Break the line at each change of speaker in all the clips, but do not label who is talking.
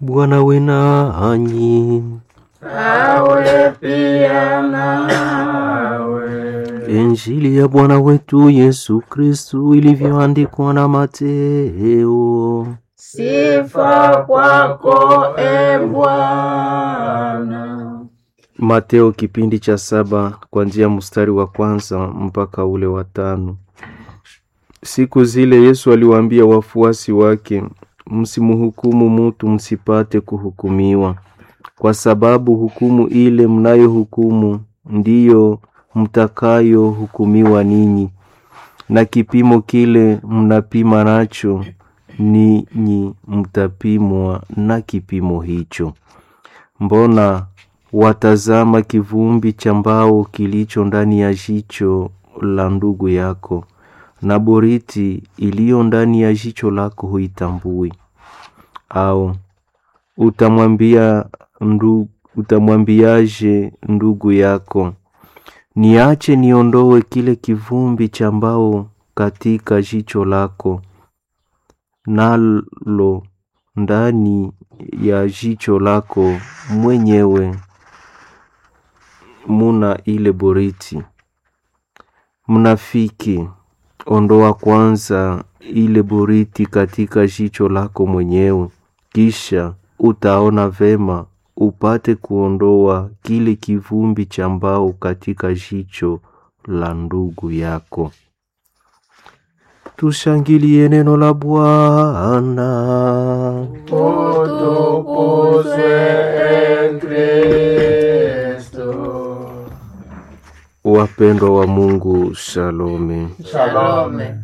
Bwana we nanyi.
awe pia nawe.
Injili ya Bwana wetu Yesu Kristu ilivyoandikwa na Mateo.
Sifa kwako e Bwana.
Mateo kipindi cha saba kuanzia mstari wa kwanza mpaka ule wa tano. Siku zile Yesu aliwaambia wafuasi wake, msimhukumu mutu msipate kuhukumiwa, kwa sababu hukumu ile mnayohukumu ndiyo mtakayohukumiwa ninyi, na kipimo kile mnapima nacho ninyi mtapimwa na kipimo hicho. Mbona watazama kivumbi cha mbao kilicho ndani ya jicho la ndugu yako, na boriti iliyo ndani ya jicho lako huitambui? Au utamwambia ndu, utamwambiaje ndugu yako, niache niondoe kile kivumbi cha mbao katika jicho lako, nalo ndani ya jicho lako mwenyewe muna ile boriti. Mnafiki, ondoa kwanza ile boriti katika jicho lako mwenyewe, kisha utaona vema upate kuondoa kile kivumbi cha mbao katika jicho la ndugu yako. Tushangilie neno la Bwana.
Utukuzwe e Kristo.
Wapendwa wa Mungu, shalome.
Shalome.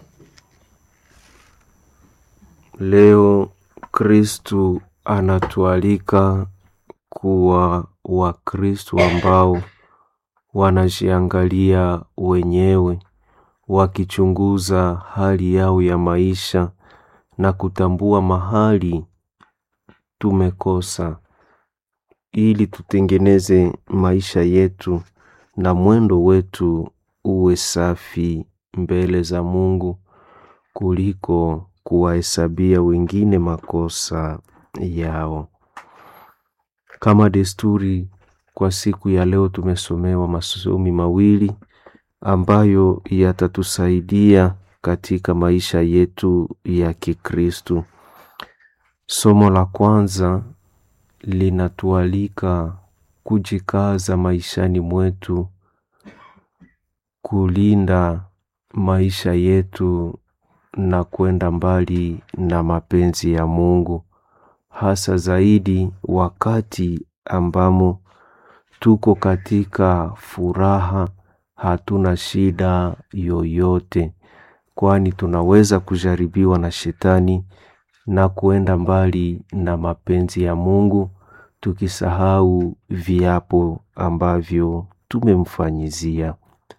Leo Kristu anatualika kuwa Wakristu ambao wanajiangalia wenyewe, wakichunguza hali yao ya maisha na kutambua mahali tumekosa, ili tutengeneze maisha yetu na mwendo wetu uwe safi mbele za Mungu kuliko kuwahesabia wengine makosa yao. Kama desturi, kwa siku ya leo tumesomewa masomi mawili ambayo yatatusaidia katika maisha yetu ya Kikristu. Somo la kwanza linatualika kujikaza maishani mwetu, kulinda maisha yetu na kwenda mbali na mapenzi ya Mungu, hasa zaidi wakati ambamo tuko katika furaha, hatuna shida yoyote, kwani tunaweza kujaribiwa na shetani na kuenda mbali na mapenzi ya Mungu, tukisahau viapo ambavyo tumemfanyizia.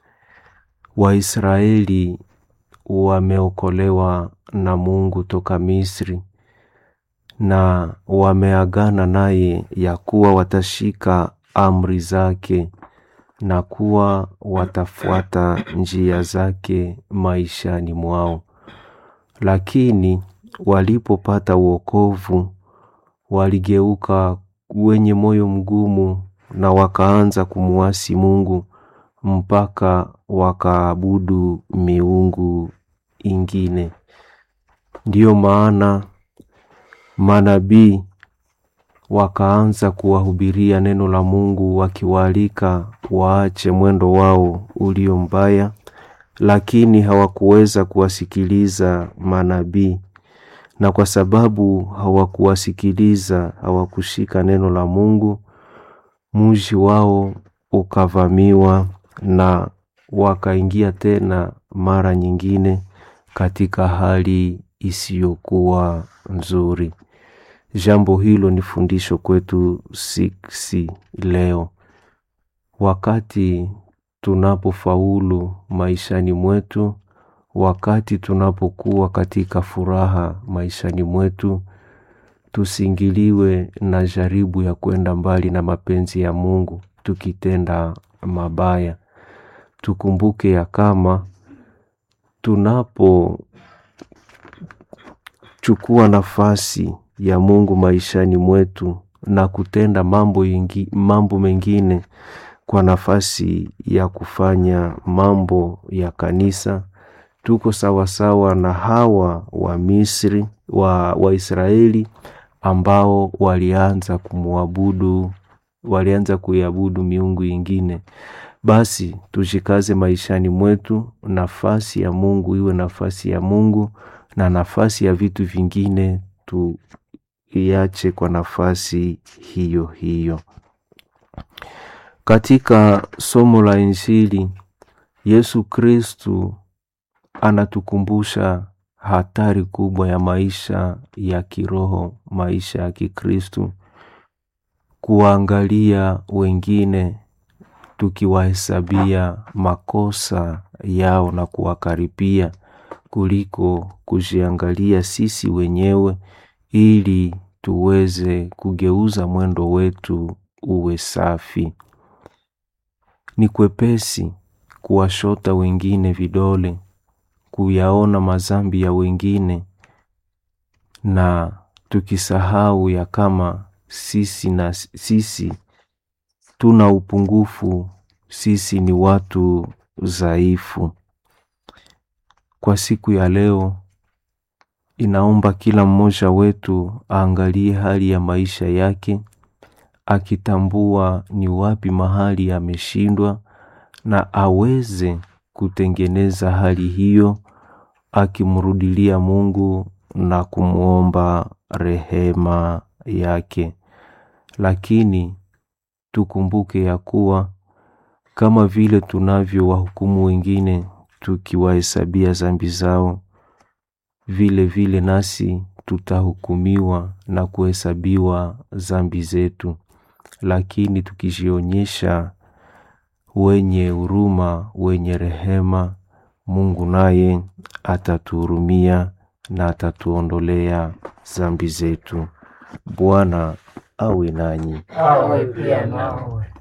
Waisraeli wameokolewa na Mungu toka Misri na wameagana naye ya kuwa watashika amri zake na kuwa watafuata njia zake maishani mwao. Lakini walipopata wokovu, waligeuka wenye moyo mgumu na wakaanza kumuasi Mungu mpaka wakaabudu miungu ingine. Ndiyo maana manabii wakaanza kuwahubiria neno la Mungu wakiwaalika waache mwendo wao ulio mbaya, lakini hawakuweza kuwasikiliza manabii, na kwa sababu hawakuwasikiliza, hawakushika neno la Mungu, mji wao ukavamiwa na wakaingia tena mara nyingine katika hali isiyokuwa nzuri. Jambo hilo ni fundisho kwetu sisi leo, wakati tunapofaulu maishani mwetu, wakati tunapokuwa katika furaha maishani mwetu, tusingiliwe na jaribu ya kwenda mbali na mapenzi ya Mungu tukitenda mabaya. Tukumbuke ya kama tunapochukua nafasi ya Mungu maishani mwetu na kutenda mambo, ingi, mambo mengine kwa nafasi ya kufanya mambo ya kanisa. Tuko sawasawa na hawa wa Misri wa Waisraeli ambao walianza kumwabudu walianza kuiabudu miungu ingine. Basi tushikaze maishani mwetu, nafasi ya Mungu iwe nafasi ya Mungu na nafasi ya vitu vingine tuiache kwa nafasi hiyo hiyo. Katika somo la Injili, Yesu Kristu anatukumbusha hatari kubwa ya maisha ya kiroho, maisha ya Kikristu, kuwaangalia wengine tukiwahesabia makosa yao na kuwakaripia kuliko kujiangalia sisi wenyewe ili tuweze kugeuza mwendo wetu uwe safi. Ni kwepesi kuwashota wengine vidole, kuyaona mazambi ya wengine na tukisahau ya kama sisi na sisi tuna upungufu, sisi ni watu dhaifu. Kwa siku ya leo, inaomba kila mmoja wetu aangalie hali ya maisha yake, akitambua ni wapi mahali ameshindwa, na aweze kutengeneza hali hiyo, akimrudilia Mungu na kumwomba rehema yake. Lakini tukumbuke ya kuwa kama vile tunavyo wahukumu wengine tukiwahesabia zambi zao, vile vile nasi tutahukumiwa na kuhesabiwa zambi zetu. Lakini tukijionyesha wenye huruma, wenye rehema, Mungu naye atatuhurumia na atatuondolea zambi zetu. Bwana awe nanyi.
awe pia nawe.